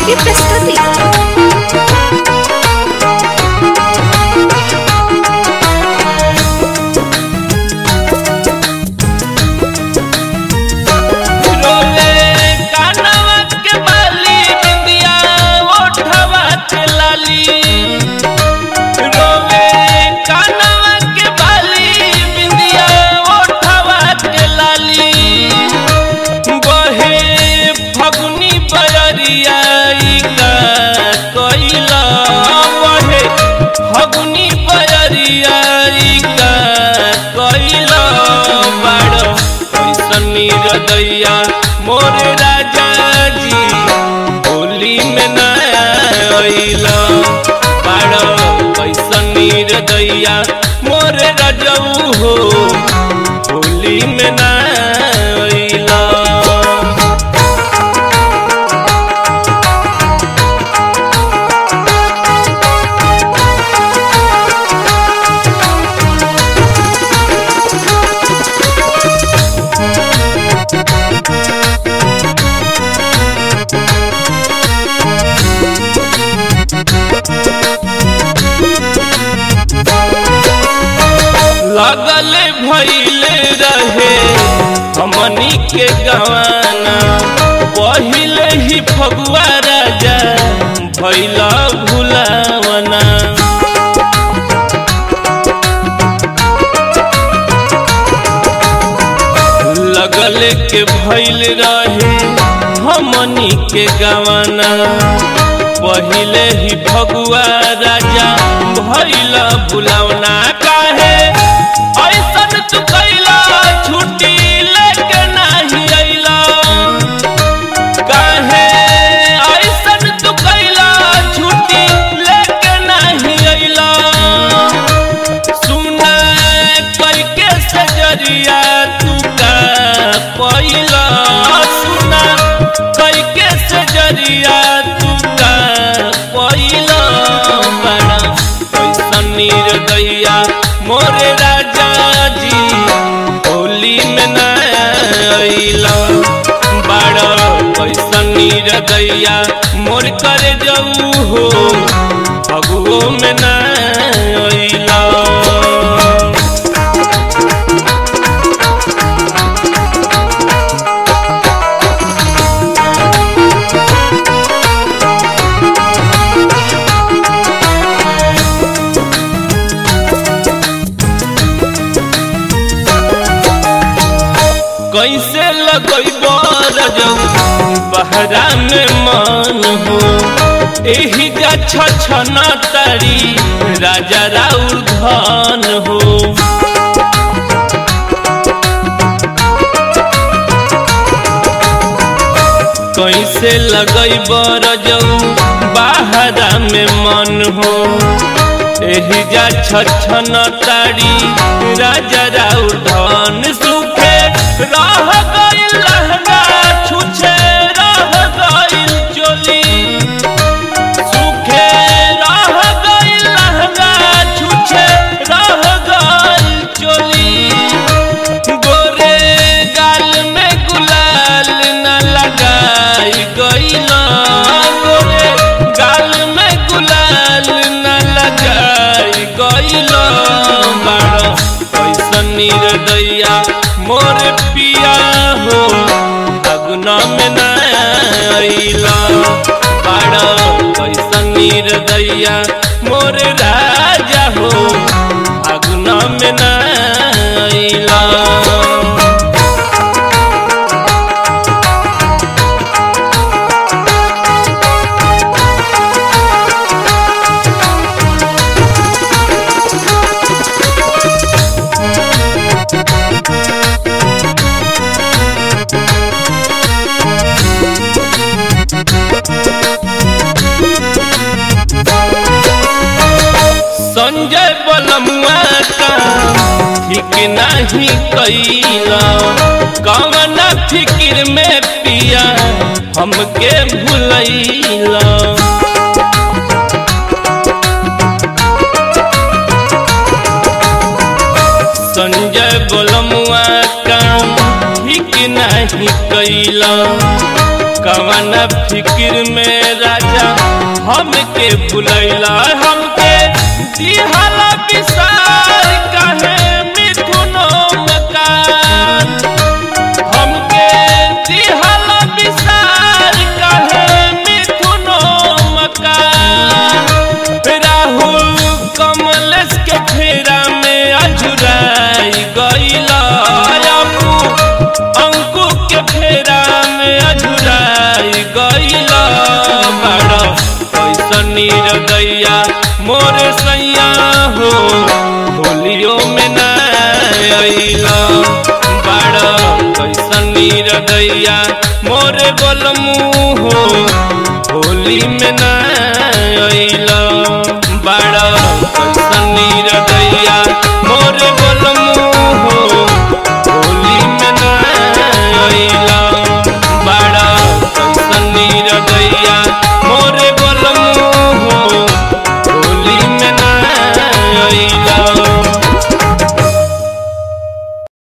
की प्रस्तुति रोले कानवा के बाली बिंदिया ओठवा के लाली रोले कानवा के बाली बिंदिया ओठवा के लाली बहे फगुनी बयरिया ई का कइला बहे फगुनी बयरिया ई का कइला बाड़ कैसनी हृदया मोरे राजा जी होली में नया अइला बाड़ कैसनी हृदया मोरे राजऊ हो होली में नया अइला लगल भइले रहे हमनी के गवाना पहिले ही फगुआ राजा भैला भुलावना लगल के भइल रहे हमनी के गवाना पहिले ही भगुआ राजा भैला भुलावना काहे ऐसन तू कैला छुट्टी लेके नाही अइला काहे ऐसन तू कैला छुट्टी लेके नाही अइला सुना करके सजरिया तू का पहिला सुना करके सजरिया तू का पहिला बड़ा कैसन निर्दया मोरे राजा जी होली में नया अइला बड़ा कैसन निर्दया मोर कर जाऊ हो फगुओ में नया अइला कैसे लगैब रजऊ बहरा में मन हो एही जा छछन तारी राजा राउर धन हो कैसे लगैब रजऊ बहरा में मन हो एही जा छछन तारी राजा राउर धन सुखे रह गइल लहंगा छुछे रह गइल चोली सुखे रह गइल लहंगा छुछे रह गइल चोली गोरे गाल में गुलाल न लगाई गइला गोरे गाल में गुलाल न लगाई गइला बाड़ा कैसन निर्दया मोर पिया हो अगुना में नया अइला बाड़ा कैसन निर्दया मोर राजा हो अगुना में नया अइला संजय बलमुआ का ठीक नहीं कैला कवन फिक्र में पिया हमके भुलैला कैला कवन फिक्र में राजा हमके भुलैला हमके दिहला विसार कहे मिथुनो मकान हमके दिहला विसार कहे मिथुनो मकान राहुल कमलेश के फेरा में अजुराई गईला अपू अंकु के फेरा में अजुराई गईला बड़ा कैसन नीरदैया मोर सैया हो होलियो में ना अइला बड़ा कैसन नीरदैया मोर बोलमू हो होली में ना